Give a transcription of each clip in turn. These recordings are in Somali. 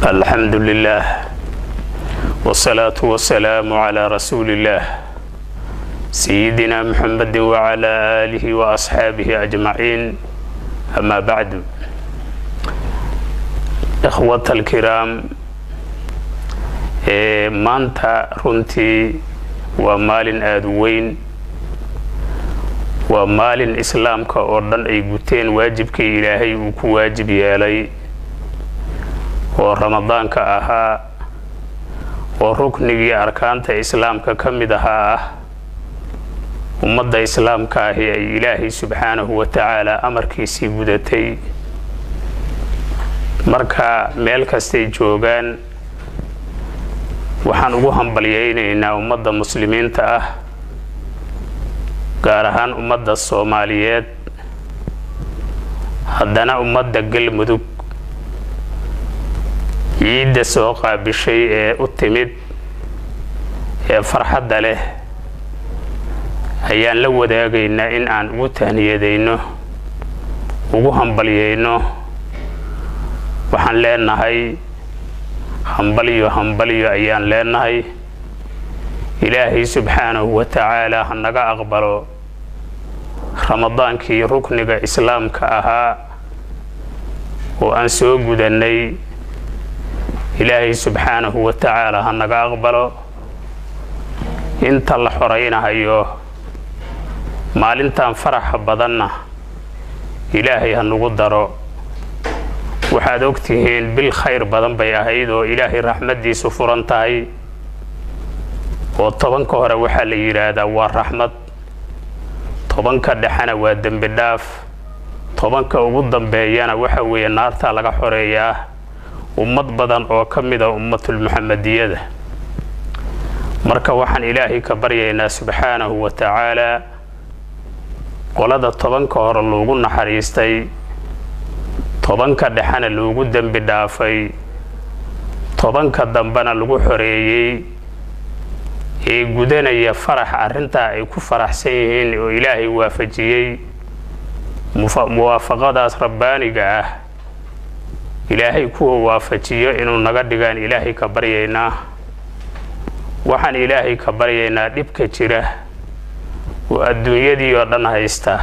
الحمد لله والصلاة والسلام على رسول الله سيدنا محمد وعلى آله وأصحابه أجمعين أما بعد إخوة الكرام maanta runtii waa maalin aada u weyn waa maalin islaamka oo dhan ay guteen waajibkii ilaahay uu ku waajib yeelay oo ramadaanka ahaa oo ruknigii arkaanta islaamka ka mid ahaa ah ummadda islaamka ahi ay ilaahay subxaanahu wa tacaala amarkiisii gudatay marka meel kastay joogaan waxaan ugu hambalyaynaynaa ummadda muslimiinta ah gaar ahaan ummadda soomaaliyeed haddana ummadda galmudug ciidda soo qaabishay ee u timid ee farxadda leh ayaan la wadaagaynaa in aan ugu tahniyadayno ugu hambalyayno waxaan leenahay hambalyo hambalyo ayaan leenahay ilaahay subxaanahu wa tacaala ha naga aqbalo ramadaankii rukniga islaamka ahaa oo aan soo gudannay ilaahay subxaanahu wa tacaala ha naga aqbalo inta la xoraynahayo maalintan faraxa badanna ilaahay ha nagu daro waxaad ogtihiin bil khayr badan bay ahayd oo ilaahay raxmaddiisu furan tahay oo tobanka hore waxaa la yidhaahdaa waa raxmad tobanka dhexena waa dembi dhaaf tobanka ugu dambeeyana waxa weeye naartaa laga xoreeyaa ummad badan oo ka mida ummatulmuxamadiyada marka waxaan ilaahay ka baryaynaa subxaanahu wa tacaalaa qolada tobanka hore loogu naxariistay tobanka dhexena loogu dembi dhaafay tobanka dambena lagu xoreeyey ee gudanaya farax arrintaa ay ku faraxsan yihiin oo ilaahay waafajiyey muwaafaqadaas rabbaaniga ah ilaahay kuwa waafajiyo inuu naga dhigaan ilaahay ka baryaynaa waxaan ilaahay ka baryaynaa dhibka jira oo adduunyadii oo dhan haysta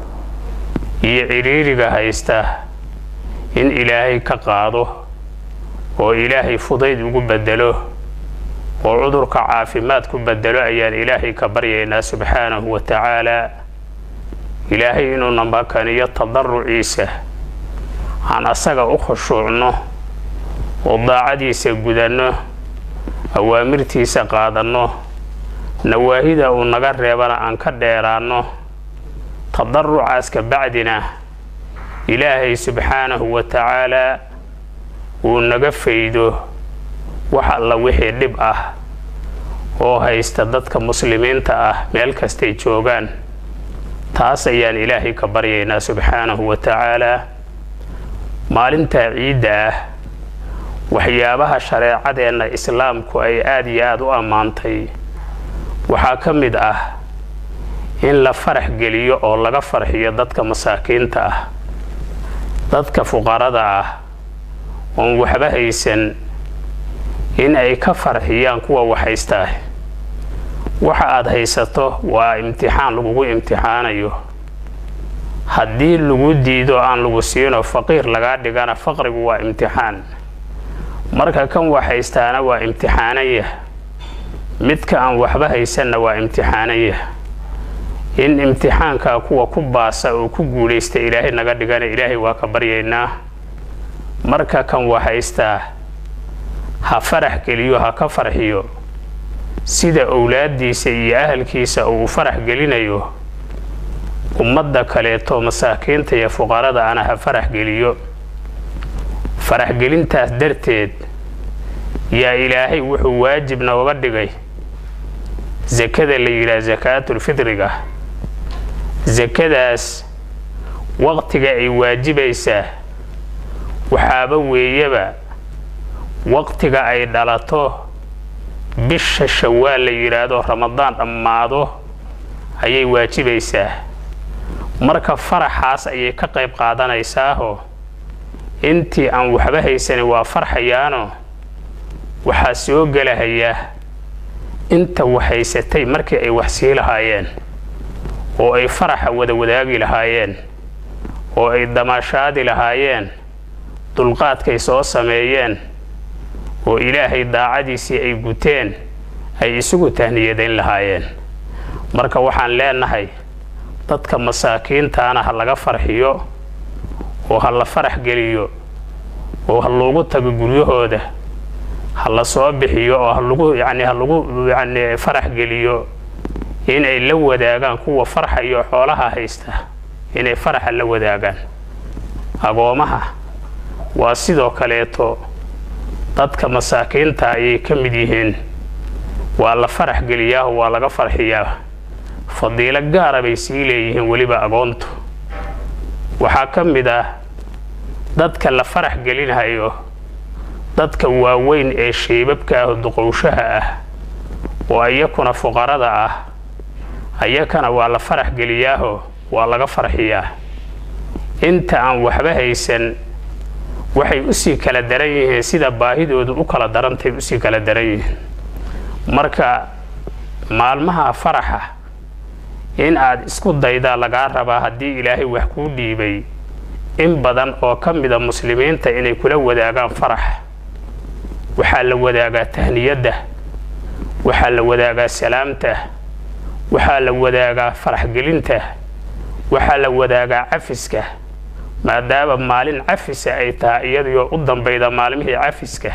iyo cidhiiriga haysta in ilaahay ka qaado oo ilaahay fudayd ugu bedelo oo cudurka caafimaad ku bedelo ayaan ilaahay ka baryaynaa subxaanahu wa tacaalaa ilaahay inuu namakaniyo tadaruciisa aan asaga u khushuucno oo daacadiisa gudanno awaamirtiisa qaadanno nawaahida uu naga reebana aan ka dheeraanno tadarucaas ka bacdina ilaahay subxaanahu wa tacaalaa uu naga faydo wax alla wixii dhib ah oo haysta dadka muslimiinta ah meel kastay joogaan taas ayaan ilaahay ka baryaynaa subxaanahu wa tacaalaa maalintaa ciidda ah waxyaabaha shareecadeenna islaamku ay aada iyo aada u ammaantay waxaa ka mid ah in la farax geliyo oo laga farxiyo dadka masaakiinta ah dadka fuqarada ah oon waxba haysan in ay ka farxiyaan kuwa wax haystaa waxa aad haysato waa imtixaan lagugu imtixaanayo haddii lagu diido aan lagu siino faqiir lagaa dhigana faqrigu waa imtixaan marka kan wax haystaana waa imtixaanaya midka aan waxba haysanna waa imtixaanaya in imtixaankaa kuwa ku baasa oo ku guulaysta ilaahay naga dhigana ilaahay waa ka baryaynaa marka kan wax haystaa ha farax geliyo ha ka farxiyo sida owlaaddiisa iyo ahalkiisa uu farax gelinayo ummadda kaleeto masaakiinta iyo fuqarada ana ha farax geliyo faraxgelintaas darteed yaa ilaahay wuxuu waajib nooga dhigay sakada la yidhaha sakaatulfidriga sakadaas waqtiga ay waajibaysaa waxaaba weeyaba waqtiga ay dhalato bisha shawaal la yidhaahdo ramadaan dhammaado ayay waajibaysaa marka faraxaas ayay ka qayb qaadanaysaahoo intii aan waxba haysanin waa farxayaano waxaa soo gelahaya inta wax haysatay markii ay wax sii lahaayeen oo ay faraxa wada wadaagi lahaayeen oo ay damaashaadi lahaayeen dulqaadkay soo sameeyeen oo ilaahay daacadiisii ay guteen ay isugu tahniyadayn lahaayeen marka waxaan leenahay dadka masaakiintaana ha laga farxiyo oo ha la farax geliyo oo ha loogu tago guryahooda ha la soo bixiyo oo halagu yani ha lagu yani farax geliyo inay la wadaagaan kuwa farxayo xoolaha haysta inay faraxa la wadaagaan agoomaha waa sidoo kaleeto dadka masaakiinta ayay ka mid yihiin waa la farax geliyaaho waa laga farxiyaa fadiilo gaara bay sii leeyihiin weliba agoontu waxaa ka mid ah dadka la farax gelinhayo dadka waaweyn ee shaybabka ah duqowshaha ah oo ayakuna fuqarada ah ayakana waa la farax geliyaaho waa laga farxiyaa inta aan waxba haysan waxay usii kala daran yihiin sida baahidoodu u kala darantay usii kala daran yihiin marka maalmaha faraxa in aad isku daydaa lagaa rabaa haddii ilaahay wax kuu dhiibay in badan oo ka mida muslimiinta inay kula wadaagaan farax waxaa la wadaagaa tahniyadda waxaa la wadaagaa salaamta waxaa la wadaagaa faraxgelinta waxaa la wadaagaa cafiska maadaama maalin cafisa ay tahay iyadoo u dambayda maalmihii cafiska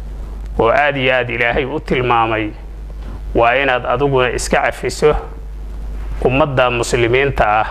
oo aad iyo aad ilaahay u tilmaamay waa inaad adiguna iska cafiso ummadda muslimiinta ah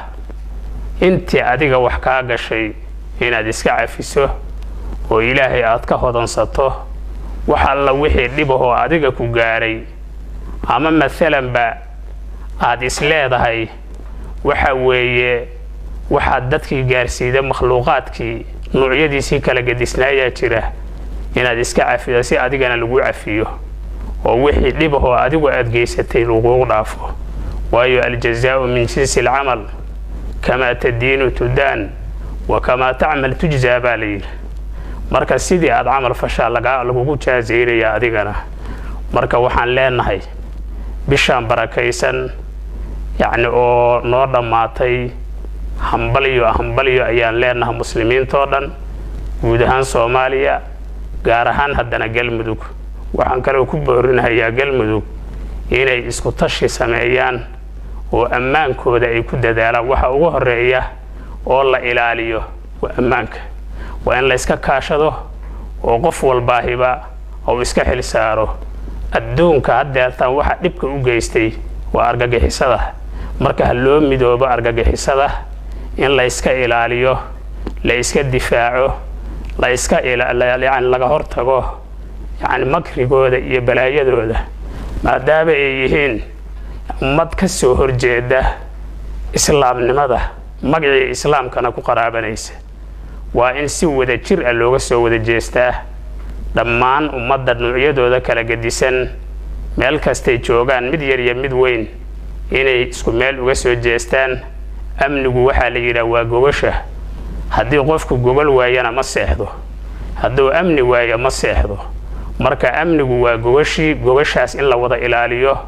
intii adiga wax kaa gashay inaad iska cafiso oo ilaahay aad ka hodansato wax alla wixii dhibahoo adiga ku gaaray ama maalanba aad is leedahay waxa weeye waxaad dadkii gaarsiida makhluuqaadkii nuucyadiisii kala gedisnaayaa jira inaad iska cafido si adigana lagu cafiyo oo wixii dhibahoo adigu aad geysatay lagugu dhaafo waayo aljazaau min jinsi alcamal kamaa tadiinu tudaan wa kamaa tacmal tujzaa baa layidhi marka sidii aad camal fashaa lagugu jaazaynaya adigana marka waxaan leenahay bishaan barakaysan yacni oo noo dhammaatay hambalyo hambalyo ayaan leenahay muslimiintoo dhan guud ahaan soomaaliya gaar ahaan haddana galmudug waxaan kaloo ku boorinahayaa galmudug inay isku tashi sameeyaan oo ammaankooda ay ku dadaalaan waxa ugu horeeya oo la ilaaliyo waa ammaanka waa in layska kaashado oo qof walbaahiba ou iska xil saaro adduunka haddeertaan waxa dhibka u geystay waa argagixisada marka ha loo midoobo argagixisada in layska ilaaliyo la iska difaaco la iska yani laga hortago yacni makrigooda iyo balaayadooda maadaama ay yihiin ummad ka soo horjeeda islaamnimada magacii islaamkana ku qaraabanaysa waa in si wada jir ah looga soo wada jeestaa dhammaan ummadda nuucyadooda kala gedisan meel kastay joogaan mid yar iyo mid weyn inay isku meel uga soo jeestaan amnigu waxaa la yidhaha waa gogasha haddii qofku gogol waayana ma seexdo hadduu amni waayo ma seexdo marka amnigu waa gogashii gogashaas in la wada ilaaliyo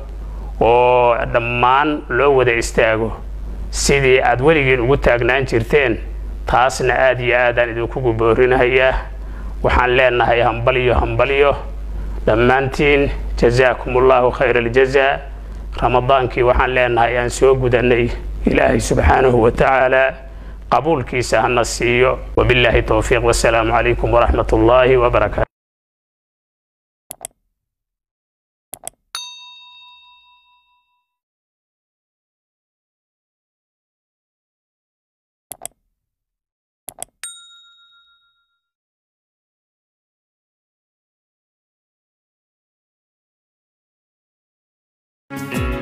oo dhammaan loo wada istaago sidii aad weligiin ugu taagnaan jirteen taasna aad iyo aadaan idinkugu boorinahayaa waxaan leenahay hambalyo hambalyo dhammaantiin jazaakum allahu khayra aljazaa ramadaankii waxaan leenahay aan soo gudanay ilaahay subxaanahu wa tacaala qabuulkiisa hana siiyo wabilaahi towfiiq wasalaamu calaykum waraxmat ullaahi wabarakaatu thank you